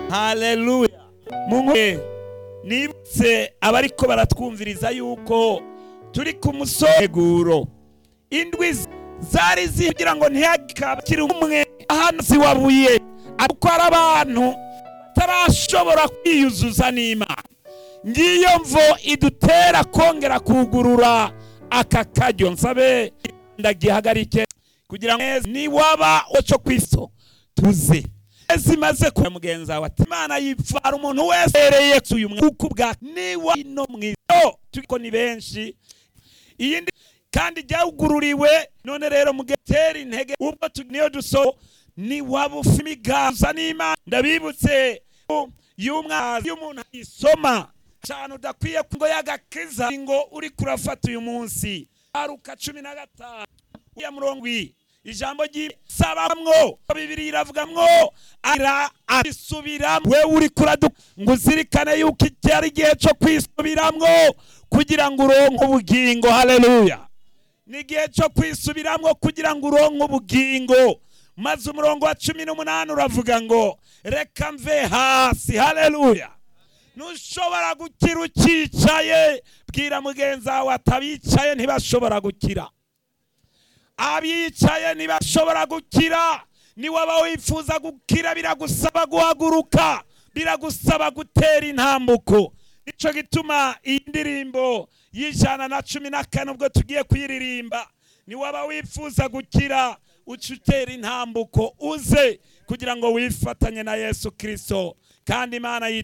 haleluya munkwe nibutse abariko baratwumviriza yuko turi ku museguro indwi zari ziri kugira ngo ntihagire umwe hano ziwabuye ariko hari abantu batarashobora kwiyuzuza n'imana ngiyo mvo idutera kongera kugurura aka karyo nsabe ndagihagarike kugira ngo niwaba oco kwiso tuze zimaze kuba mugenzi wawe ati imana yipfara umuntu wese yereye uyu mwuka bwa niwa ino mwizo turiko ni benshi iyindi kandi ryawugururiwe none rero mugetera intege ubwo niyo duso ni waba ufite imiganza n'imana ndabibutse y'umwana y'umuntu ayisoma cyane udakwiye ngo yagakiza ngo uri kurafata uyu munsi aruka cumi na gatanu ya murongo ijambo ry'isabamwo bibiri iravugamwo ara abisubiramwo we uri kuradu ngo uzirikane yuko iki ari igihe cyo kwisubiramwo kugira ngo uronke ubugingo haleluya ni igihe cyo kwisubiramwo kugira ngo uronke ubugingo maze umurongo wa cumi n'umunani uravuga ngo reka mve hasi haleluya ntushobora gukira ukicaye bwira mugenzi wawe atabicaye ntibashobora gukira abicaye ntibashobora gukira niwaba wifuza gukira biragusaba guhaguruka biragusaba gutera intambuko nicyo gituma iyi ndirimbo y'ijana na cumi na kane ubwo tugiye kuyiririmba niwaba wifuza gukira uca utera intambuko uze kugira ngo wifatanye na yesu kirisito kandi imana